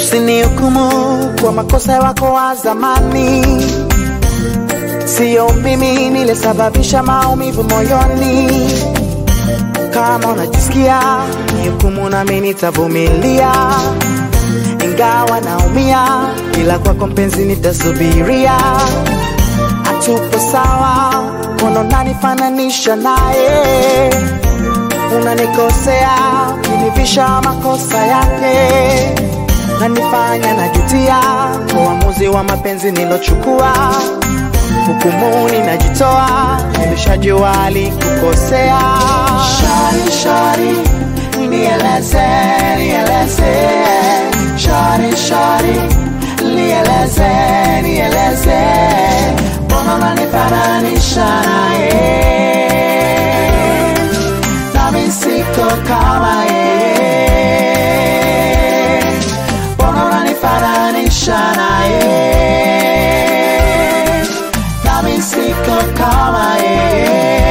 Usinihukumu kwa makosa wako wa zamani, siyo mimi nilisababisha maumivu moyoni. Kama unajisikia nihukumu, nami nitavumilia, ingawa naumia, ila kwako mpenzi nitasubiria. Hatupo sawa, mbona unanifananisha naye? Unanikosea kunivisha makosa yake, nanifanya najutia kwa uamuzi wa mapenzi nilochukua. Hukumuni najitoa, nimeshajua alikukosea. Shari, shari, nieleze, nieleze. Shari, shari, nieleze, nieleze. Mbona unanifananisha naye? Nami siko kama yeye. Mbona unanifananisha naye? Nami siko kama yeye.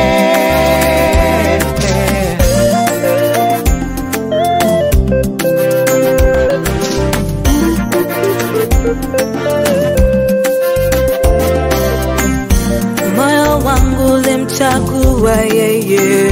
moyo wangu ulimchagua yeye,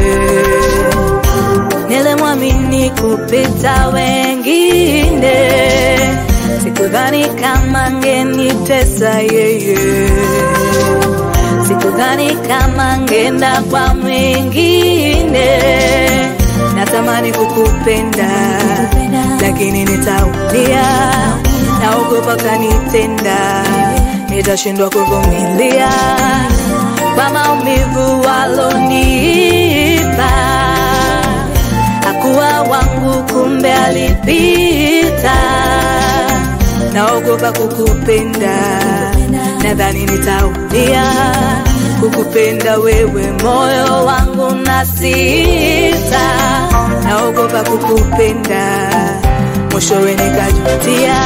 nilimwamini kupita wengine, sikudhani kama ngenitesa yeye, sikudhani kama ngenda kwa mwingine. Natamani kukupenda, lakini nitaumia, naogopa kanitenda, nitashindwa kuvumilia kwa maumivu walonipa. Hakuwa wangu, kumbe alipita. Naogopa kukupenda, nadhani nitaumia kukupenda wewe, moyo wangu na sita. Naogopa kukupenda, mwishowe nikajutia,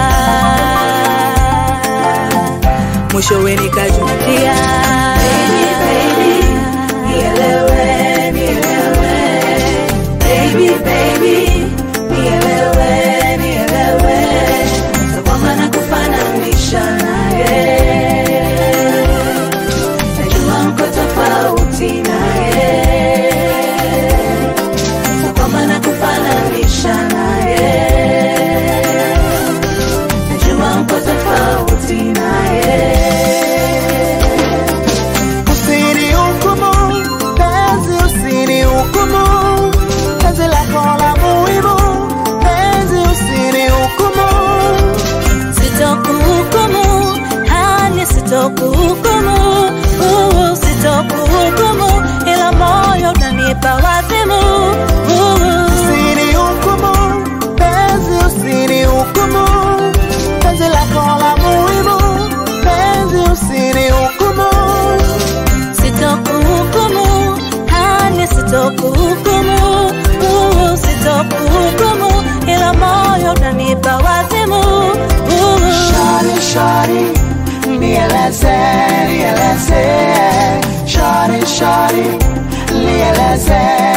mwishowe nikajutia. Baby, baby, nielewe, nielewe. Baby, baby, nielewe, nielewe. Sio kwamba nakufananisha naye. Najua mko tofauti naye. Sio kwamba nakufananisha naye. Najua mko tofauti naye. Usinihukumu, penzi usinihukumu, penzi lako la muhimu, penzi usinihukumu. Sitokuhukumu, hani sitokuhukumu, uh, sitokuhukumu, ila moyo unanipa wazimu. uh. Usinihukumu, penzi usinihukumu, penzi lako la muhimu, penzi usinihukumu. Sitokuhukumu, hani sitokuhukumu, uh, sitokuhukumu, ila moyo unanipa wazimu. uh. Shari, shari, nieleze, nieleze. Shari, shari, nieleze,